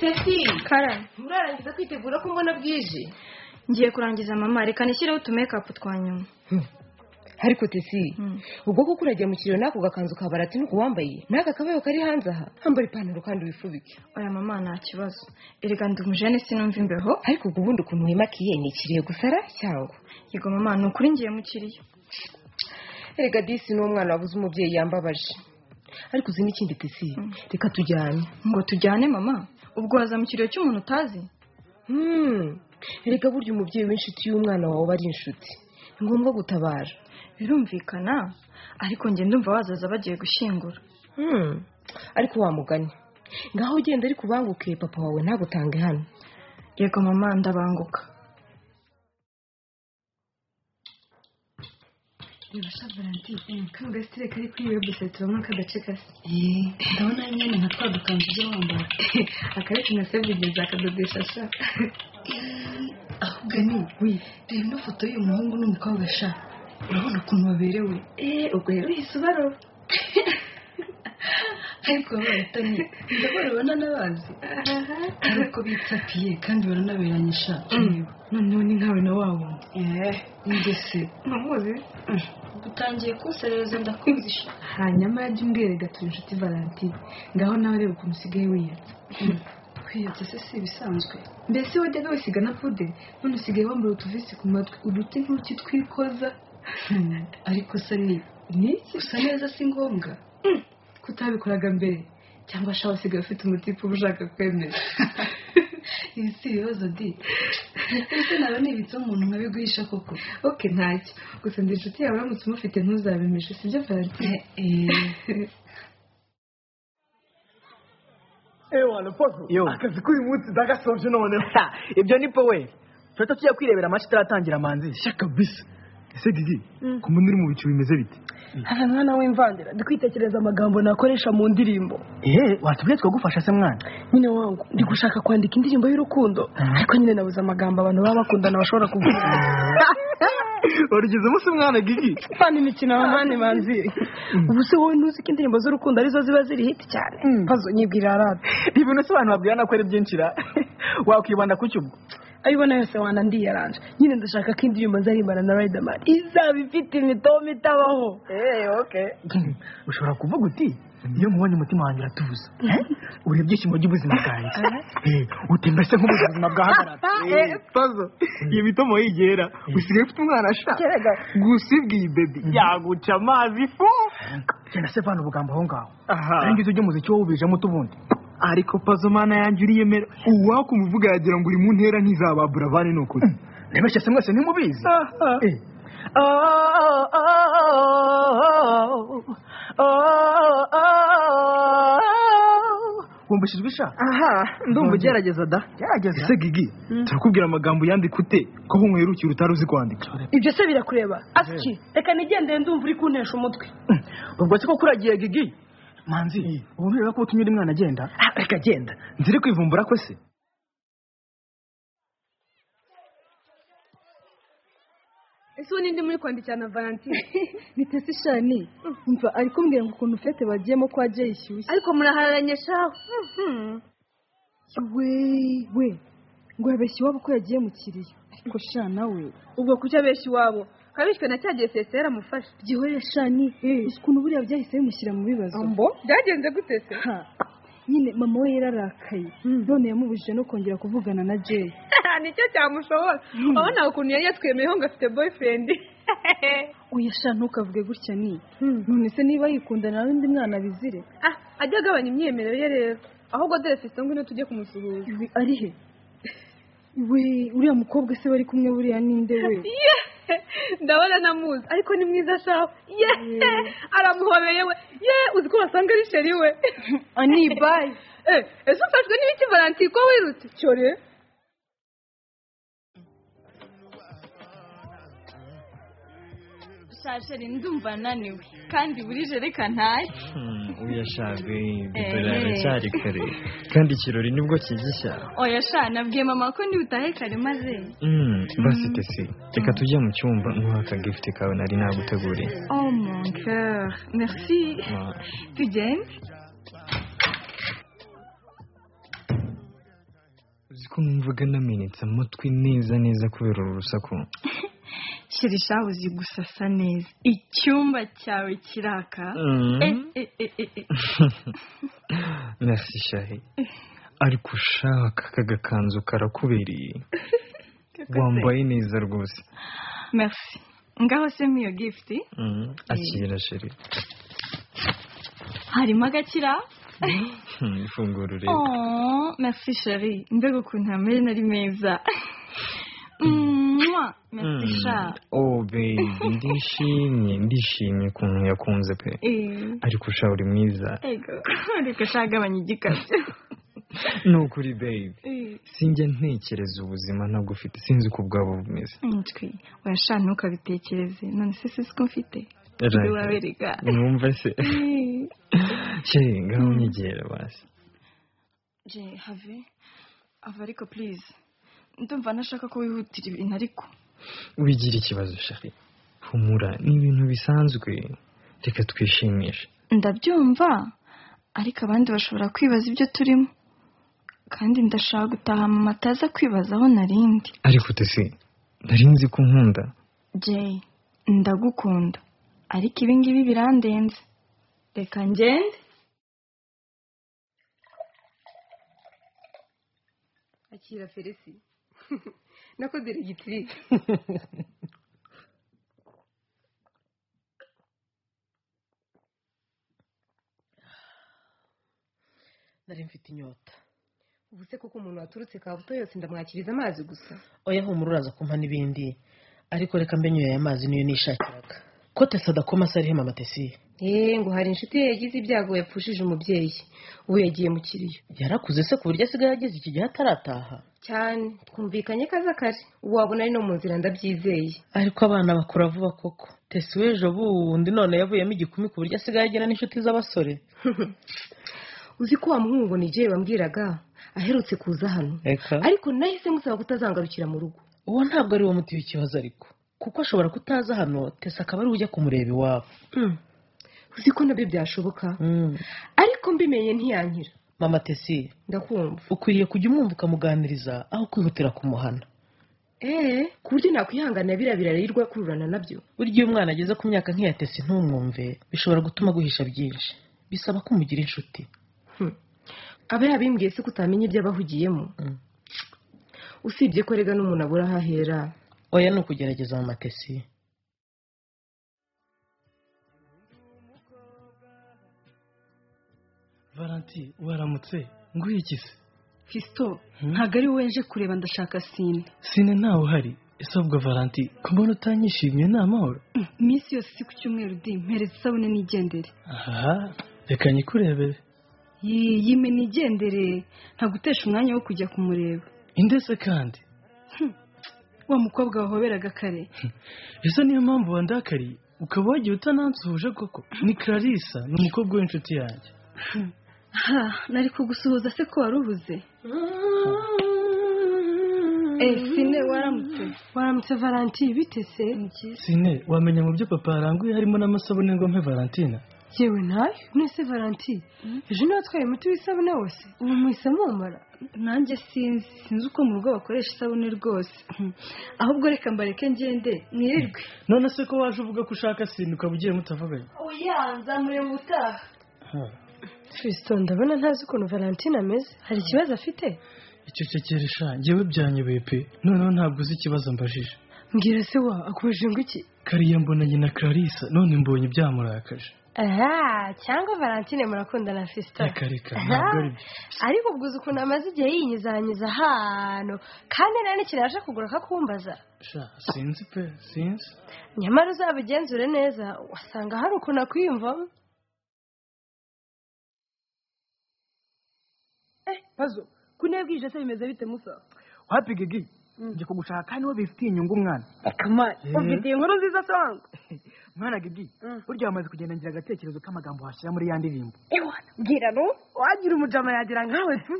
teti Karen murarangiza kwitegura ko mbona bwije ngiye kurangiza mama reka nishyireho utumekapu twa nyuma ariko tesi Mm. ubwo kuko uragiye mu kiriro n'ako gakanzu ka barati nuko wambaye n'aka kabayo kari hanze aha hambara ipantaro kandi wifubike oya mama nta kibazo erega ndi umujene sinumva imbeho ariko ubwo ubundi ukuntu wimakiye ni ikiriyo gusara cyangwa yego mama ni ukuri ngiye mu kiriyo erega disi ni umwana wabuze umubyeyi yambabaje ariko uzi n'ikindi tesi reka tujyane ngo tujyane mama ubwo waza mu kiriyo cy'umuntu utazi Hmm. erega burya umubyeyi w'inshuti y'umwana wawe aba ari inshuti ni ngombwa gutabara birumvikana ariko njye ndumva wazaza bagiye gushyingura Hmm. ariko wamugane ngaho ugenda ariko ubanguke papa wawe ntagutange hano yego mama ndabanguka reba sha valentine kangasire kari kuri iyo bise turabona kadace kase ndabona nyine nka twa dukanzu ujya wambara akareke na sevugeza akadodesha sha ahubwo ni we reba ino foto y'uyu muhungu n'umukobwa sha urabona ukuntu baberewe eee ubwo rero yise ubarora ariko baratanye ndabarabona n'abanzi ari uko bitsatiye kandi baranaberanye sha noneho ni nkawe na wa wundi eee ingese numuzi utangiye kunserereza ndakwibwisha hanyuma jya umbwira gato inshuti valentine ngaho nawe reba ukuntu usigaye wiyanze kwiyatsa se si ibisanzwe mbese wajyaga wisiga na pude none usigaye wambaye utuvisi ku matwi uduti nk'uki twikoza ariko se ni niki usa neza si ngombwa ko utabikoraga mbere cyangwa shaba usigaye ufite umutipe uba ushaka kwemera ibi si ibibazo di ese naba nibitseho umuntu nkabiguhisha koko oke ntacyo gusa ndi inshuti yawe uramutse umufite ntuzabimishe sibyo valentine ewa leposo Yo. akazi k'uyu munsi ndagasoje noneho Ha, ibyo ni po we turahita tujya kwirebera amaci itaratangira manzi shaka bisi ese didi ku muntu uri mu bicu bimeze bite hari mwana w'imvandira ndi kwitekereza amagambo nakoresha mu ndirimbo ehe watubwiye twagufasha se mwana nyine wangu ndi gushaka kwandika indirimbo y'urukundo ariko nyine nabuze amagambo abantu baba bakundana bashobora kuvuga warugezemo se mwana gigi fani imikino abavani banziri ubu se wowe ntuzi ko indirimbo z'urukundo arizo ziba ziri hiti cyane mpazo nyibwirira radiyo ibintu se abantu babwirana ko ari byinshi ra wakwibanda ku cyo ubwo ayo ubona yose wana ndiyaranje nyine ndashaka ko indirimbo nzarimbana na riderman izaba ifite imitoma itabaho ushobora kuvuga uti iyo mubonye umutima wanjye uratuza uri ibyishimo by'ubuzima bwanjye Eh, utemba se nk'ubu ubuzima bwahagarara pazo iyo mitomo yigera usigaye ufite umwana sha gusa ibwiye bebi yaguca amazi fu genda se vana ubugambo aho ngaho aha arangiza ujye umuziki wowe ubijemo utubundi ariko pazo mana yanjye uriyemera uwakumvuga yagira ngo uri mu ntera ntizababura abandi ni ukuri ntibeshye se mwese ntimubizi Eh. wumvishijwe isha aha ndumva ugerageza da gerageza ese gigi turakubwira amagambo yandika ute ko nk'umwerukira utari uzi kwandika ibyo se birakureba asiki reka nigendere ndumva uri kuntesha umutwe ubwo se koko uragiye gigi manzi ubu ntureba ko utumye undi mwana agenda Ah, reka agenda nziri kwivumbura ko se ese ubu ninde muri kwandikira na valentine bitese ishani mva ari kumbwira ngo ukuntu fete bagiyemo kwa jay ishyushye ariko murahararanye shaho we we ngo yabeshya iwabo ko yagiye mu kiriyo ariko sha nawe ubwo kuki abeshya iwabo kabishywe na cya gihe sesera amufasha gihorera shani uzi ukuntu buriya byahise bimushyira mu bibazo byagenze gute se Ha, nyine mama we yararakaye none yamubujije no kongera kuvugana na jay nicyo cyamushobora urabona ukuntu yari yatwemeyeho ngo afite boyfriend oya sha ntukavuge gutya ni none se niba yikundana n'undi mwana bizire ah ajya agabanya imyemerere ye rero ahubwo dore fisito ngwino tujye kumusuhuza Ibi ari he we uriya mukobwa se bari kumwe buriya ninde we Ye! ndabona namuzi ariko ni mwiza shaho ye aramuhobeye we ye uzi ko wasanga ari sheri we anibaye Eh, ese ufashwe n'ibiki valentine ko wirutse cyore gusa sha jeri ndumva naniwe kandi buri jeri kantaye uyashajwe Eh. biracyari kare kandi ikirori nibwo kigishya oya sha nabwiye mama ko utahe kare maze Mm, basi tese reka tujye mu cyumba nk'uha akagifite kawe nari naguteguriye oh mon cœur merci Ma- tugende uzi ko numvaga namenetse amatwi neza neza kubera uru rusaku sheri sha uzi gusasa neza icyumba cyawe kiraka Mm. Eh, eh, eh, eh, eh. merci shahi ariko ushaka aka gakanzu karakubereye wambaye neza rwose merci ngaho se nk'iyo gifuti Mm, akira sheri harimo agakira Mm, ifunguro rero oh merci sheri mbega ukuntu amena ari meza Mwah, merci Mm. sha oh baby ndishimye ndishimye ukuntu yakunze pe Eh. ariko usha uri mwiza ego reka sha gabanya igikabyo ni ukuri baby sinjya ntekereza ubuzima ntabwo ufite sinzi uko ubwabo bumeze umutwe urasha ntukabitekereze none se si ko mfite Right. waberega mwumva se sheri ngaho nyegera basi je have ava ariko please ndumva ntashaka ko wihutira ibintu ariko wigira ikibazo sheri humura ni ibintu bisanzwe reka twishimishe ndabyumva ariko abandi bashobora kwibaza ibyo turimo kandi ndashaka gutaha mama ataza kwibazaho narindi ariko tese nari nzi ko nkunda jay ndagukunda ariko ibi ngibi birandenze reka ngende akira felisi nakoze regitiri nari mfite inyota ubu se koko umuntu waturutse kabuto yose ndamwakiriza amazi gusa oya humura uraza kumpa n'ibindi ariko reka mbe nyoye aya mazi niyo nishakiraga ko tesi adakoma se ariho mama tesi eee ngo hari inshuti ye yagize ibyago yapfushije umubyeyi ubu yagiye mu kiriyo yarakuze se ku buryo asigaye ageze iki gihe atarataha cyane twumvikanye ko aza kare ubu wabona ari no mu nzira ndabyizeye ariko abana bakura vuba koko tesi w'ejo bundi none yavuyemo igikumi ku buryo asigaye agira n'inshuti z'abasore uzi ko wa muhungu nigihe wambwiraga aherutse kuza hano reka ariko nahise musaba kutazangarukira mu rugo uwo ntabwo ari wo muti w'ikibazo ariko kuko ashobora kutaza hano tesi akaba ari we ujya kumureba iwabo uzi ko nabyo byashoboka Mm. ariko mbimenye ntiyankira mama tesi ndakumva ukwiriye kujya umwumva ukamuganiriza aho kwihutira kumuhana eee ku buryo nakwihanganira biriya birarirwa kururana nabyo burya iyo umwana ageze ku myaka nk'iya tesi ntumwumve bishobora gutuma aguhisha byinshi bisaba ko umugira inshuti aba yabimbwiye se ko utamenya ibyo abahugiyemo Mm. usibye ko rega n'umuntu abura aho ahera oya ni ukugerageza mu matesi valanti waramutse nguhe iki se fisito ntabwo ari wowe nje kureba ndashaka sine sine ntawe uhari ese ahubwo valanti ku mbona utanyishimye ni amahoro iminsi yose si ku cyumweru di mpereza isabune n'igendere aha reka nyikurebere Yee, yime nigendere ntabwo utesha umwanya wo kujya kumureba indese kandi wa mukobwa wahoberaga kare ese niyo mpamvu wandakariye ukaba wagiye utanansuhuje koko ni clarissa ni umukobwa w'inshuti yanjye ha nari kugusuhuza se ko wari uhuze eee sine waramutse waramutse valanti bite se sine wamenya mu byo papa yaranguye harimo n'amasabune ngo mpe valentina yewe ntayo mwese valanti ejo niba atwaye umuti w'isabune wose ubu muhise mumara nanjye sinzi sinzi uko mu rugo bakoresha isabune rwose ahubwo reka mbareke ngende mwirirwe none se ko waje uvuga ko ushaka sine ukaba ugiye mutavuganye uyanza mureba ubutaha Ha, fisito ndabona ntazi ukuntu valentine ameze hari ikibazo afite icecekere sha njyewe byanyobeye pe noneho ntabwo uzi ikibazo mbajije mbwira se wa akubajije ngo iki kariya mbonanye na clarissa none mbonye byamurakaje aha cyangwa valentine murakundana fisito reka reka ntabwo ari byo ariko ubwo uzi ukuntu amaze igihe yinyuzanyuza ahantu kandi nta n'ikintu yaje kugura akakumbaza sha sinzi pe sinzi nyamara uzabigenzure neza wasanga hari ukuntu akwiyumvamo wapiga gi njye kugushaka niwe bifitiye inyungu mwana akamari Eh. ufitiye inkuru nziza song mwana gidi Mm. burya wamaze kugenda ngira agatekerezo k'amagambo washyira muri ya ndirimbo ewa bwira no wagira umujama yagira nkawe tu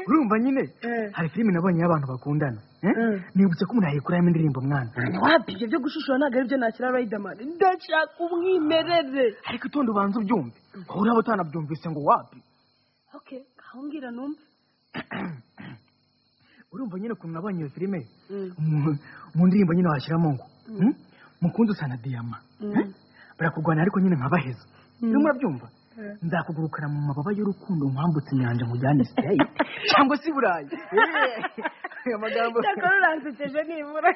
urumva nyine Eh. hari filime nabonye y'abantu bakundana eh? Mm. nibutse ko umuntu yayikuramo indirimbo mwana wapi ibyo byo gushishura ntabwo aribyo nakira riderman ndashaka umwimerere ariko itonde ubanza ubyumve wowe uraba utanabyumvise ngo wapi okay ngaho mbwira numve urumva nyine ukuntu nabonye iyo filime mu- mu ndirimbo nyine washyiramo ngo hmm? mukunzi usa na diyama eh? barakurwanya ariko nyine nkabaheza niba murabyumva nzakugurukana mu mababa y'urukundo nkwambutse inyanja nkujyane sitayiti cyangwa se i burayi Eh, aya magambo cyakora uransekeje nibura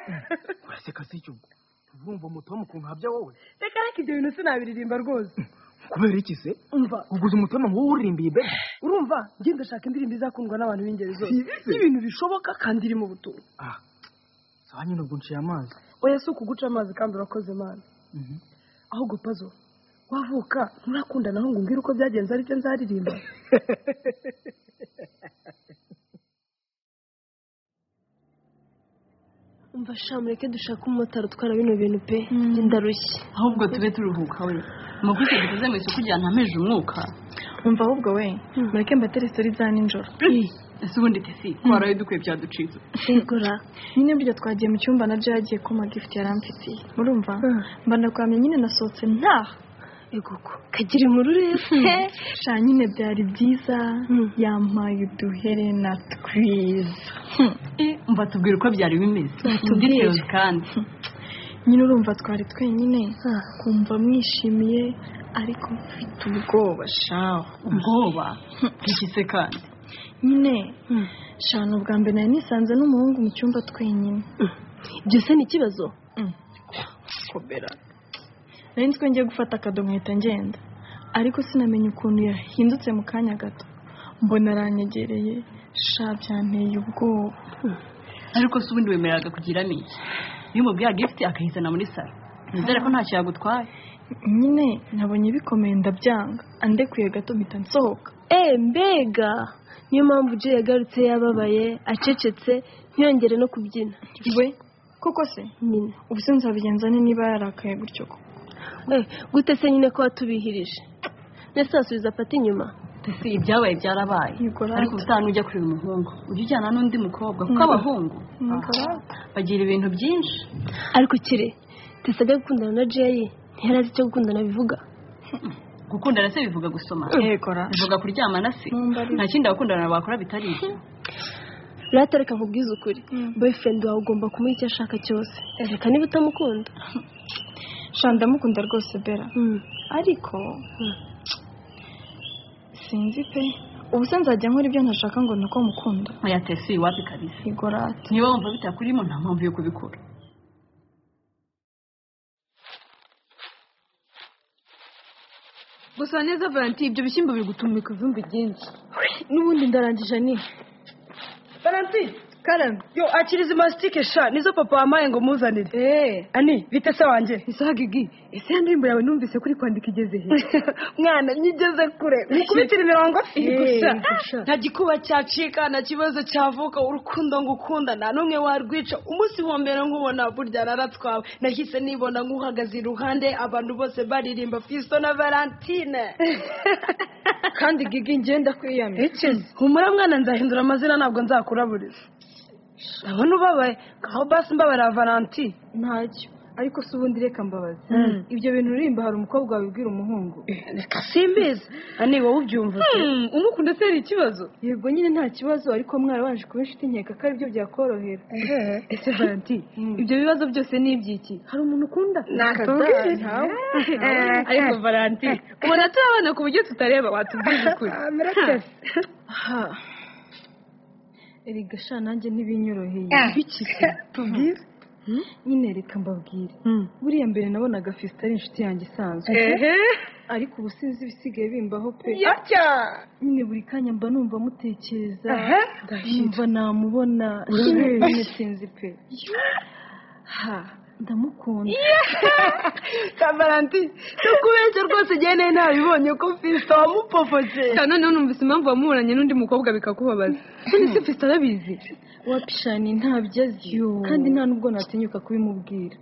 uraseka si cyo urumva umutomu ukuntu habya wowe reka reka ibyo bintu sinabiririmba rwose kubera iki se umva uguze umutomu wowe uririmbiye bebe urumva njye ndashaka indirimbo izakundwa n'abantu b'ingeri zose Si bise. n'ibintu bishoboka kandi irimo ubutumwa ah sawa nyine ubwo nciye amazi oya si ukuguca amazi kandi urakoze mana Mhm. ahubwo pazo wavuka nturakundana aho ngo umbwire uko byagenze aribyo nzaririmba umva sha mureke dushake umumotari utwara bino bintu pe njye ndarushye ahubwo tube turuhuka we amaguzi dukoze mu isoko rya ntameje umwuka umva ahubwo we mureke mbatere isitori za nijoro ese ubundi tesi twaraye dukwiye byaducitse segura nyine burya twagiye mu cyumba nabyo yagiye kuma gifuti yaramfitiye murumva mba ndakwamye nyine nasohotse ntaha eguko kagira inkuru rero sha nyine byari byiza yampaye uduherena twiza mba tubwire uko byari bimeze details kandi nyine urumva twari twenyine kumva mwishimiye ariko mfite ubwoba shaho ubwoba bwishyitse kandi nyine shana ubwa mbere nari nisanze n'umuhungu mu cyumba twenyine ibyo se ni ikibazo komera nari nzi ko ngiye gufata akadomo nkahita ngenda ariko sinamenye ukuntu yahindutse mu kanya gato mbona aranyegereye sha byanteye ubwoba ariko se ubundi wemereraga kugiramo iki iyo umubwira gifite akayizana muri salo nizere ko ntacyo yagutwaye nyine nabonye bikomeye ndabyanga andekuye gato mpita nsohoka eee mbega niyo mpamvu jay yagarutse yababaye acecetse ntiyongere no kubyina we koko se nyine ubu se nzabigenza ne niba yarakaye gutyo ko Eh, gute se nyine ko watubihirije mbese wasubiza pati inyuma tesi ibyabaye byarabaye Yego, right. ariko ubutaha nujya kureba umuhungu ujye ujyana n'undi mukobwa kuko abahungu bagira ibintu byinshi ariko kire tisabwe gukundana na jay ntiyari azi icyo gukundana bivuga gukundana se bivuga gusoma yegora bivuga kuryamana se nta kindi abakundana bakora bitari ibyo rero reka nkubwize ukuri boyfriend wawe ugomba kumuha icyo ashaka cyose reka niba utamukunda sha ndamukunda rwose bera ariko sinzi pe ubu se nzajya nkora ibyo ntashaka ngo nako mukunda oya tesi wapi kabisa yegora niba wumva bitakurimo nta mpamvu yo kubikora gusa neza valanti ibyo bishyimbo biri gutumika ivumbi ryinshi n'ubundi ndarangije ni valanti karame yo akiriza imasitike sha nizo papa wampaye ngo muzanire eee ani bite se wanjye isaha gigi ese ya ndirimbo yawe numvise kuri kwandika igeze he mwana nyigeze kure nikubitire imirongo gusa nta gikuba cyacika nta kibazo cyavuka urukundo ngukunda nta n'umwe warwica umunsi wa mbere nkubona burya nararatwawe nahise nibona nk'uhagaze iruhande abantu bose baririmba fisto na valentine kandi gigi ngenda kwiyamira humura mwana nzahindura amazina ntabwo nzakuraburiza urabona ubabaye aho basi mbabarira valanti ntacyo ariko si ubundi reka mbabazi ibyo bintu uririmba hari umukobwa wabibwira umuhungu reka simbizi ani wowe ubyumva umukunda se hari ikibazo yego nyine nta kibazo ariko mwarabanje kuba inshuti nkeka ko aribyo byakorohera ese valanti ibyo bibazo byose ni iby'iki hari umuntu ukunda nakabwire nawe ariko valanti ubona turi abana ku buryo tutareba watubwije ukuri erega sha nanjye ntibinyoroheye biki se tubwire nyine reka mbabwire buriya mbere nabonaga fisita ari inshuti yanjye isanzwe ariko ubu sinzi ibisigaye bimbaho pe nyine buri kanya mba numva mutekereza numva namubona nyine sinzi pe ha ndamukunda kabaranti cyo kubeshya rwose igenda ntabibonye ko fisita wamupopotse noneho numvise impamvu wamuhuranye n'undi mukobwa bikakubabaza none se fisita arabizi wapishani ntabyo azi kandi nta nubwo natinyuka kubimubwira